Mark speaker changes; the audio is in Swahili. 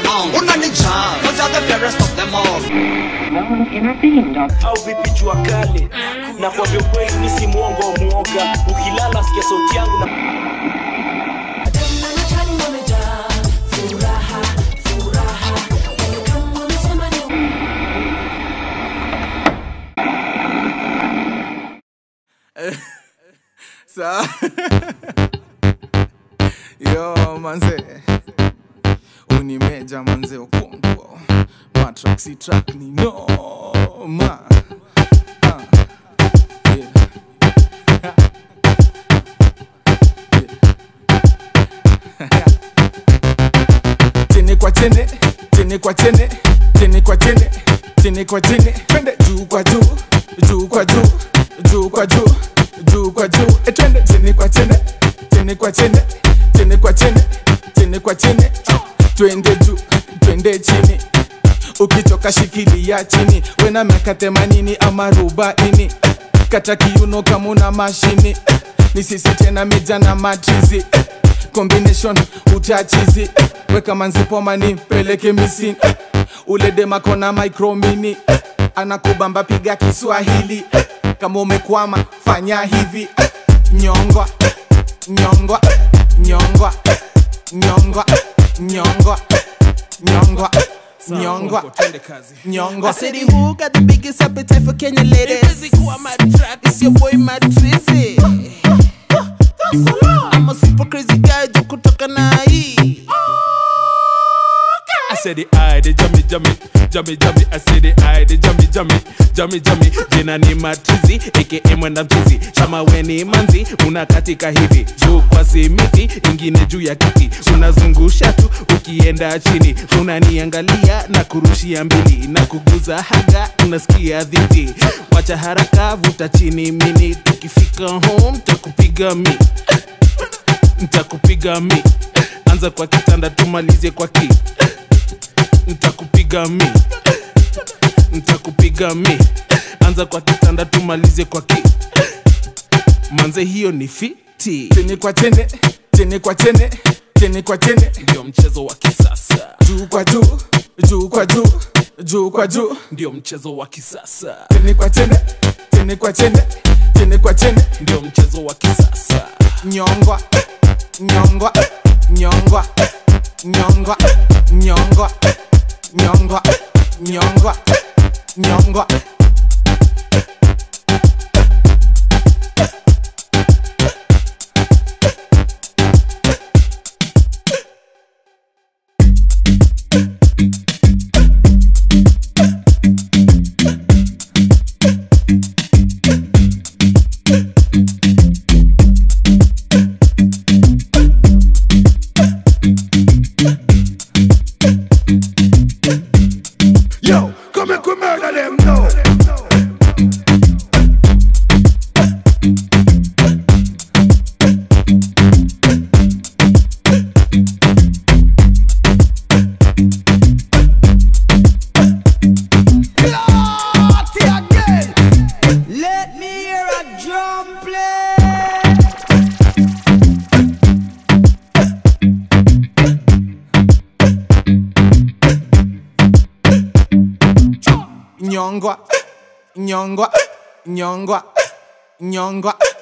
Speaker 1: on. Unanijaa, cause you're the fairest of them all.
Speaker 2: No one intervened on
Speaker 3: au vipi jua kale na kwa vyo kweli mi si mwongo mwoga ukilala sikia sauti yangu na
Speaker 4: Sa Yo manze Unimeja manze ukongo Matrack si track ni no ma Ah. Yeah. Chini kwa chini, chini kwa chini, chini kwa chini, chini kwa chini, twende juu kwa juu, juu kwa juu, juu kwa juu, juu kwa juu, e twende chini kwa chini, chini kwa chini, chini kwa chini, chini kwa chini, twende juu, twende chini. Ukichoka shikilia chini, wena miaka themanini ama arobaini, kata kiuno kama una mashini, ni sisi tena mija na matrizi combination utachizi weka manzipoma ni peleke misini ule demakona micromini anakubamba piga kiswahili kama umekwama fanya hivi nyongwa nyongwa nyongwa nyongwa nyongwa nyongwa nyongwa nyongwa
Speaker 5: I said, who got the biggest appetite for Kenya ladies? It's your boy Matrizi. I'm a super crazy guy, jo kutoka na hii.
Speaker 6: I said the eye, the jummy, jummy, jummy, jummy. I said the eye, the jummy, jummy, jummy, jummy. Jina ni matizi, aka mwenda mchizi. Shama weni manzi, unakatika hivi. Juu kwa simiti, ingine juu ya kiti. Unazungusha tu, ukienda chini. Unaniangalia na kurushia mbili. Na kuguza haga, unasikia dhiti. Wacha haraka, vuta chini mini. Tukifika home, takupiga mi. Ntakupiga mi. Anza kwa kitanda, tumalize kwa ki ntakupiga mi ntakupiga mi anza kwa kitanda tumalize kwa ki manze hiyo ni fiti
Speaker 4: chini kwa chini chini kwa chini chini kwa chini
Speaker 6: ndio mchezo wa kisasa
Speaker 4: juu kwa juu juu kwa juu juu kwa juu
Speaker 6: ndio mchezo wa kisasa
Speaker 4: chini kwa chini chini kwa chini chini kwa chini
Speaker 6: ndio mchezo wa kisasa
Speaker 4: nyongwa nyongwa nyongwa nyongwa nyongwa nyongwa nyongwa nyongwa
Speaker 7: Yo, come and come murder them now.
Speaker 5: Let me hear a drum play.
Speaker 4: nyongwa nyongwa nyongwa nyongwa